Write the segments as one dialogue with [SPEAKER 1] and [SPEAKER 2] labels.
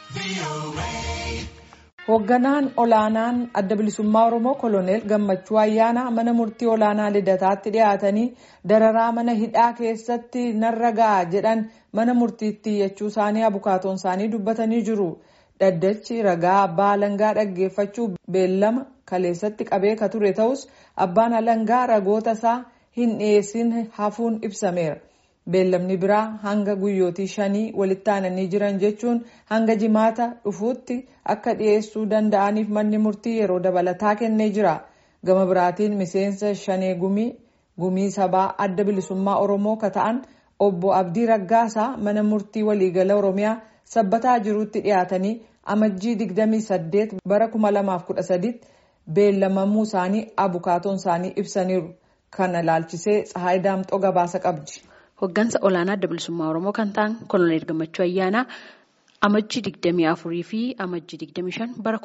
[SPEAKER 1] Hoogganaan olaanaan adda bilisummaa Oromoo Koloneel Gammachuu Ayyaanaa mana murtii olaanaa lidataatti dhiyaatanii dararaa mana hidhaa keessatti narra ga'a jedhan mana murtiitti iyyachuu isaanii abukaatoon isaanii dubbatanii jiru. Dhaddachi ragaa abbaa alangaa dhaggeeffachuu beellama kaleessatti qabee ka ture ta'us abbaan alangaa ragoota isaa hin dhiyeessin hafuun ibsameera. Beellamni biraa hanga guyyootii shanii walitti aananii jiran jechuun hanga jimaata dhufuutti akka dhiyeessuu danda'aniif manni murtii yeroo dabalataa kennee jira. Gama biraatiin miseensa shanee gumii gumii sabaa adda bilisummaa Oromoo ka ta'an obbo Abdii Raggaasaa mana murtii waliigala Oromiyaa sabbataa jirutti dhiyaatanii amajjii 28 bara 2013 beellamamuu isaanii abukaatoon isaanii ibsaniiru. Kana ilaalchisee Tsahaay Daamxoo gabaasa qabdi.
[SPEAKER 2] Hoggansa olaanaa adda bilisummaa Oromoo kan ta'an Koloneel Gammachuu Ayyaanaa amajjii 24 fi amajjii 25 bara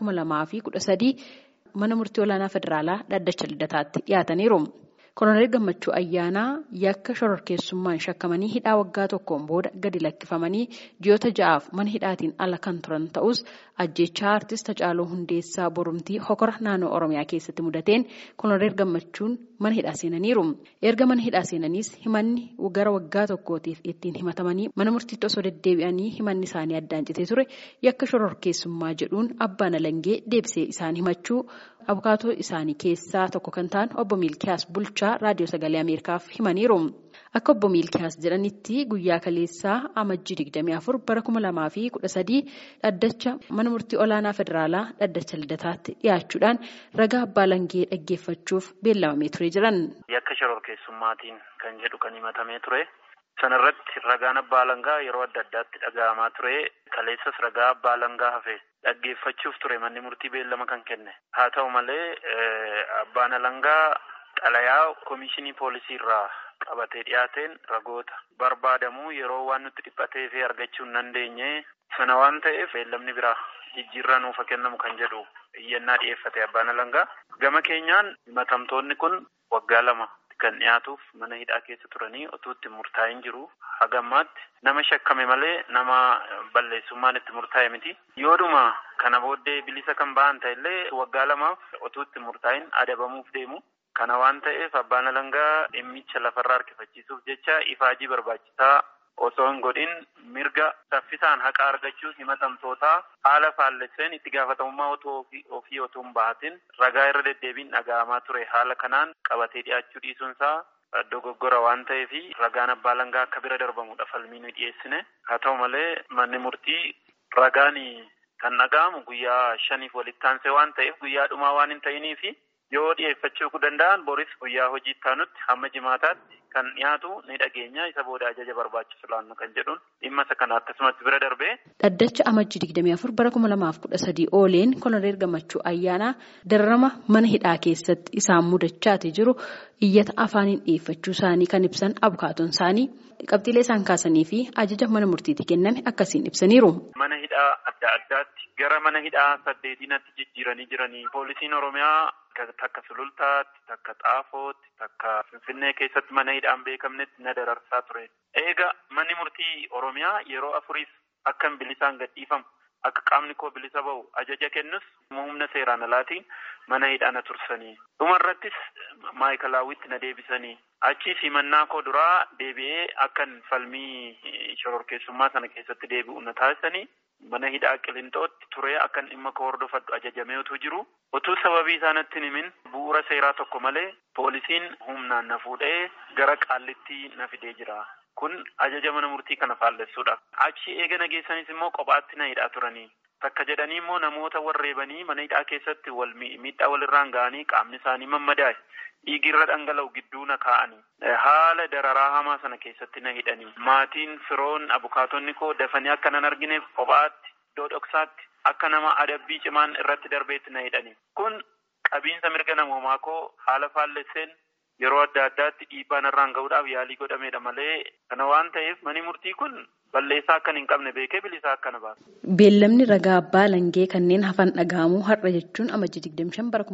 [SPEAKER 2] 2013 mana murtii olaanaa federaalaa dhaddacha lidataatti dhiyaataniiru. Koloneel Gammachuu Ayyaanaa yakka shororkeessummaan shakkamanii hidhaa waggaa tokkoon booda gadi lakkifamanii ji'oota ja'aaf mana hidhaatiin ala kan turan ta'us ajjechaa artist Hacaaluu Hundeessaa Borumtii hokora naannoo Oromiyaa keessatti mudateen Koloneel Gammachuun mana hidhaa seenaniiru. Erga mana hidhaa seenaniis himanni gara waggaa tokkootiif ittiin himatamanii mana murtiitti osoo deddeebi'anii himanni isaanii addaan citee ture yakka shororkeessummaa jedhuun abbaan alangee deebisee isaan himachuu abukaatoo isaanii keessaa tokko kan ta'an obbo Miilkiyaas Bulchaa raadiyoo sagalee Ameerikaaf himaniiru. Akka obbo Miilkiyaas jedhanitti guyyaa kaleessaa amajjii 24 bara 2013 dhaddacha mana murtii olaanaa federaalaa dhaddacha lidataatti dhiyaachuudhaan ragaa abbaa alangee dhaggeeffachuuf beellamamee ture jiran.
[SPEAKER 3] Yakka shororkeessummaatiin kan jedhu kan himatamee ture. Sanarratti ragaan abbaa alangaa yeroo adda addaatti dhaga'amaa ture. Kaleessas ragaa abbaa alangaa hafe dhaggeeffachuuf ture manni murtii beellama kan kenne. Haa ta'u malee abbaan alangaa xalayaa komishinii poolisii irraa qabatee dhiyaateen ragoota barbaadamuu yeroo waan nutti dhiphatee fi argachuu hin dandeenye sana waan ta'eef beellamni biraa jijjiirraa nuuf kennamu kan jedhu iyyannaa dhiyeeffate abbaan alangaa. Gama keenyaan himatamtoonni kun waggaa lama kan dhiyaatuuf mana hidhaa keessa turanii otuu itti murtaa'in jiru hagammaatti nama shakkame malee nama balleessummaan itti murtaa'e miti. Yoodhuma kana booddee bilisa kan ba'an ta'ellee waggaa lamaaf otuu itti murtaa'in adabamuuf deemu. Kana waan ta'eef abbaan alangaa dhimmicha lafarraa harkifachiisuuf jecha ifaajii barbaachisaa osoo hin godhin mirga saffisaan haqa argachuu himatamtootaa haala faallesseen itti gaafatamummaa otoo ofii otoo hin bahatin ragaa irra deddeebiin dhaga'amaa ture haala kanaan qabatee dhiyaachuu dhiisuunsaa dogoggora waan ta'eef ragaan abbaa alangaa akka bira darbamudha falmii nu dhiyeessine haa ta'u malee manni murtii ragaan kan dhaga'amu guyyaa shaniif walitti aansee waan ta'eef guyyaa dhumaa waan hin ta'iniif yoo dhiyeeffachuu danda'an boris guyyaa hojii taanutti hamma jimaataatti kan dhiyaatu ni dhageenya isa booda ajaja barbaachisu laannu kan jedhuun dhimma isa kana akkasumatti bira darbee.
[SPEAKER 2] Dhaddacha amajjii 24 bara 2013 ooleen koloneel gammachuu ayyaanaa dararama mana hidhaa keessatti isaan mudachaati jiru iyyata afaaniin dhiyeeffachuu isaanii kan ibsan abukaatoon isaanii qabxiilee isaan kaasanii fi ajaja mana murtiitti kenname akkasiin ibsaniiru.
[SPEAKER 3] Mana hidhaa adda addaatti gara mana hidhaa saddeetiinatti jijjiiranii jiranii poolisiin oromiyaa takka sulultaatti takka xaafootti takka finfinnee keessatti mana hidhaan beekamnetti na dararsaa ture. Eega manni murtii oromiyaa yeroo afuriif akkan bilisaan gadhiifamu akka qaamni koo bilisa bahu ajaja kennus humna seeraan alaatiin mana hidhaa na tursanii. Dhumarrattis maayikalaawwitti na deebisanii. Achiis himannaa koo duraa deebi'ee akkan falmii shororkeessummaa sana keessatti deebi'u na taasisanii. Mana hidhaa qilintootti turee akkan dhimma koo hordofadhu ajajamee utuu jiru utuu sababii isaanitti himin bu'uura seeraa tokko malee poolisiin humnaan na fuudhee gara qaallitti na fidee jira. Kun ajaja mana murtii kana faallessuudha. Achi eega nageessanis immoo kophaatti na hidhaa turanii. Takka jedhanii immoo namoota warreebanii mana hidhaa keessatti wal miidhaa walirraan ga'anii qaamni isaanii mammadaa'e. Dhiigirra dhangala'u gidduu na kaa'anii haala dararaa hamaa sana keessatti na hidhanii maatiin firoon abukaatonni koo dafanii akka nan argineef kophaatti iddoo dhoksaatti akka nama adabbii cimaan irratti darbeetti na hidhanii kun qabiinsa mirga namoomaa koo haala faallesseen yeroo adda addaatti dhiibbaa narraan ga'uudhaaf yaalii godhameedha malee kana waan ta'eef mani murtii kun balleessaa akkan hin qabne beekee bilisaa akkana baasa.
[SPEAKER 2] Beellamni ragaa abbaa alangee kanneen hafan dhaga'amuu har'a jechuun amajjii 25 bara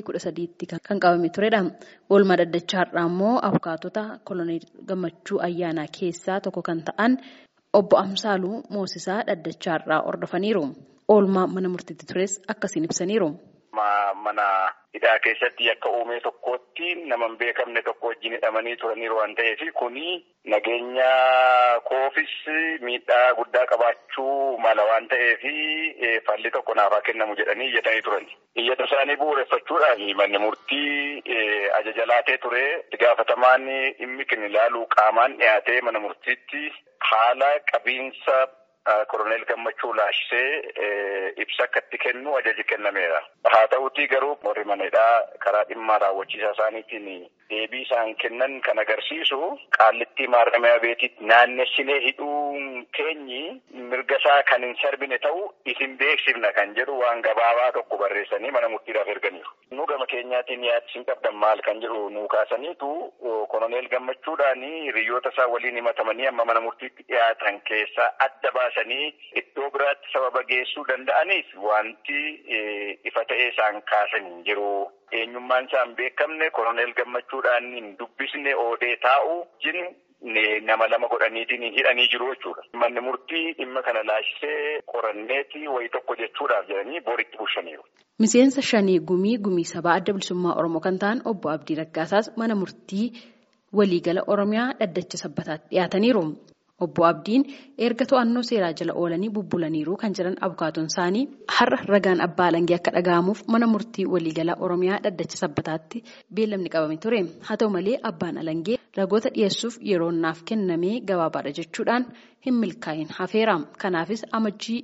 [SPEAKER 2] 2013 kan qabame turedha. Oolmaa dhaddachaa har'aa immoo abukaatota koloneel gammachuu ayyaanaa keessaa tokko kan ta'an obbo Amsaaluu Moosisaa dhaddachaarraa hordofaniiru. Oolmaa mana murtiitti tures akkasiin ibsaniiru.
[SPEAKER 4] Mana hidhaa keessatti akka uumee tokkootti nama hin beekamne tokko wajjin hidhamanii turaniiru waan ta'eef kuni nageenya koofis miidhaa guddaa qabaachuu mala waan ta'eef falli tokko naafaa kennamu jedhanii iyyatanii turani. Iyyata isaanii bu'uureffachuudhaan manni murtii ajaja laatee ture itti gaafatamaan dhimmi kan ilaalu qaamaan dhiyaatee mana murtiitti haala qabiinsa koroneel gammachuu laashisee ibsa akka itti kennu ajaji kennameera. Haa ta'utii garuu warri manadhaa karaa dhimma raawwachiisaa isaaniitiin deebii isaan kennan kan agarsiisu qaallittii maarramiyaa beetitti naannessinee hidhuun keenyi mirga isaa kan hin sarbine ta'u isin beeksifna kan jedhu waan gabaabaa tokko barreessanii mana murtiidhaaf erganiiru. Nu gama keenyaatiin yaadsiin qabdan maal kan jedhu nuu kaasaniitu koroneel gammachuudhaan hiriyoota isaa waliin himatamanii amma mana murtiitti dhiyaatan keessaa adda baasanii iddoo biraatti sababa geessuu danda'aniif wanti ifa ta'ee isaan kaasan hin jiru. Eenyummaan isaa hin beekamne koroneel gammachuudhaan hin dubbisne oodee taa'u jin nama lama godhaniitiin hidhanii jiru jechuudha. Manni murtii dhimma kana laashisee qoranneeti wayii tokko jechuudhaaf jedhanii boritti bulchaniiru.
[SPEAKER 2] Miseensa shanii gumii gumii sabaa adda bilisummaa Oromoo kan ta'an obbo Abdii Raggaasaas mana murtii waliigala Oromiyaa dhaddacha sabbataatti dhiyaataniiru. Obbo Abdiin erga to'annoo seeraa jala oolanii bubbulaniiru kan jiran abukaatoon isaanii har'a ragaan abbaa alangee akka dhaga'amuuf mana murtii waliigalaa Oromiyaa dhaddacha sabbataatti beellamni qabame ture. Haa ta'u malee abbaan alangee ragoota dhiyeessuuf yeroo naaf kennamee gabaabaadha jechuudhaan hin milkaa'in hafeera. Kanaafis amajjii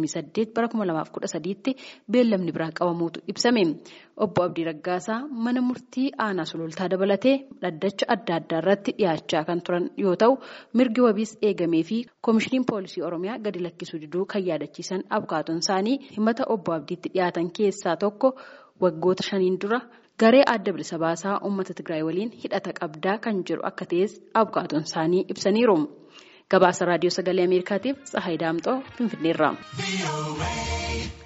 [SPEAKER 2] 28 bara 2013tti beellamni biraa qabamuutu ibsame. Obbo Abdii Raggaasaa mana murtii aanaa sulultaa dabalatee dhaddacha adda addaa irratti dhiyaachaa kan turan yoo ta'u mirgi wabiis eegamee fi koomishiniin poolisii oromiyaa gadi lakkisuu diduu kan yaadachiisan abukaatoon isaanii himata obbo Abdiitti dhiyaatan keessaa tokko waggoota shaniin dura garee adda bilisa baasaa uummata Tigraay waliin hidhata qabdaa kan jiru akka ta'es abukaatoon isaanii ibsaniiru. Gabaasa raadiyoo sagalee Ameerikaatiif Tsahaay Daamxoo Finfinneerraa.